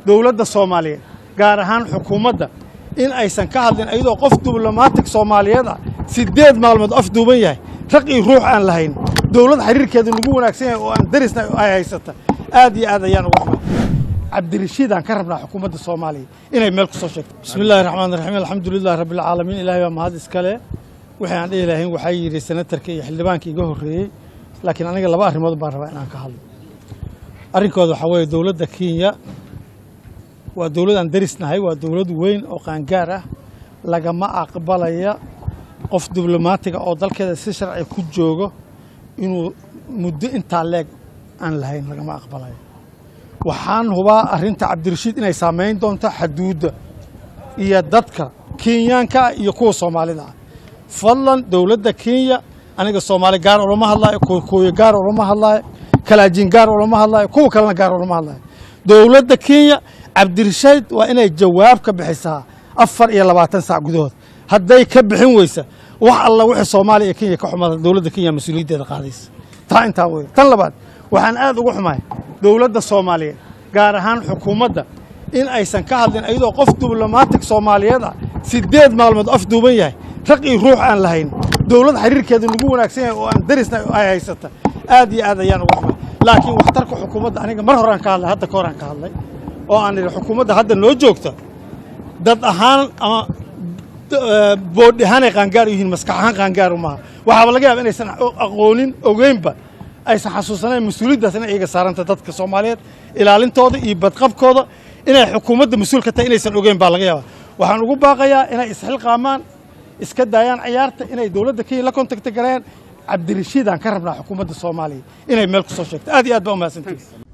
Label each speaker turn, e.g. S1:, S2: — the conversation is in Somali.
S1: dowladda soomaaliyeed gaar ahaan xukuumadda in aysan ka hadlin iyadoo qof diblomatig soomaaliyeed ah siddeed maalmood afduuban yahay raq iyo ruux aan lahayn dowlad xiriirkeedu nagu wanaagsan yahay oo aan darisna ay haysata aad iyo aad ayaan uga xumay cabdirashiid aan ka rabnaa xukuumadda soomaaliya inay meel ku soo sheegto bismi illaahi raxmaan raxiim alxamdulilahi rabbilcaalamiin ilaahay baa mahad iskale wixii aan dhihi lahayn waxaa yidhi senatarka iyo xildhibaanka iga horreeyey laakiin aniga laba arrimood baan rabaa inaan ka hadlo arrinkooda waxaa weeye dowladda kenya waa dowlad aan darisnahay waa dowlad weyn oo qaangaar ah lagama aqbalaya qof diblomaatiga oo dalkeeda si sharci ku joogo inuu muddo intaa leeg aan lahayn lagama aqbalayo waxaan hubaa arrinta cabdirashiid inay saamayn doonto xaduudda iyo dadka kenyaanka ah iyo kuwa soomaalida ah fadlan dowladda kenya aniga soomaali gaar olama hadlaayo kooyo gaar olama hadlaayo kalaajin gaar olama hadlaayo kuwa kalena gaar olama hadlaayo dowladda kenya cabdirashiid waa inay jawaab ka bixisaa afar iyo labaatan saac gudahood hadday ka bixin weysa wax alla wixii soomaaliya iyo kenya ka xumada dowladda kenya mas-uuliyaddeeda qaadaysa taa intaa wey tan labaad waxaan aad uga xumahay dowladda soomaaliyeed gaar ahaan xukuumadda in aysan ka hadlin iyadoo qof diblomatig soomaaliyeed ah siddeed maalmood afduuban yahay raq iyo ruux aan lahayn dowlad xiriirkeedu nagu wanaagsan yahay oo aan darisna ay haysata aad iyo aad ayaan uga xumay laakiin waxtarka xukuumadda aniga mar horaan ka hadlay hadda ka horaan ka hadlay oo aan idhi xukuumadda hadda noo joogta dad ahaan ama boodhi ahaanay qaangaar u yihiin maskax ahaan qaangaar maaha waxaaba laga yaaba inaysan aqoonin ogeynba aysan xasuusanayn mas-uuliyaddaas inay iyaga saaranta dadka soomaaliyeed ilaalintooda iyo badqabkooda inay xukuumadda mas-uul ka tahay inaysan ogeyn baa laga yaaba waxaan ugu baaqayaa inay isxilqaamaan iska daayaan ciyaarta inay dowladda kenya la kontakti gareeyaan cabdirashiid aan ka rabnaa xukuumadda soomaaliya inay meel ku soo sheegto aad iyo aad baa umahadsantihi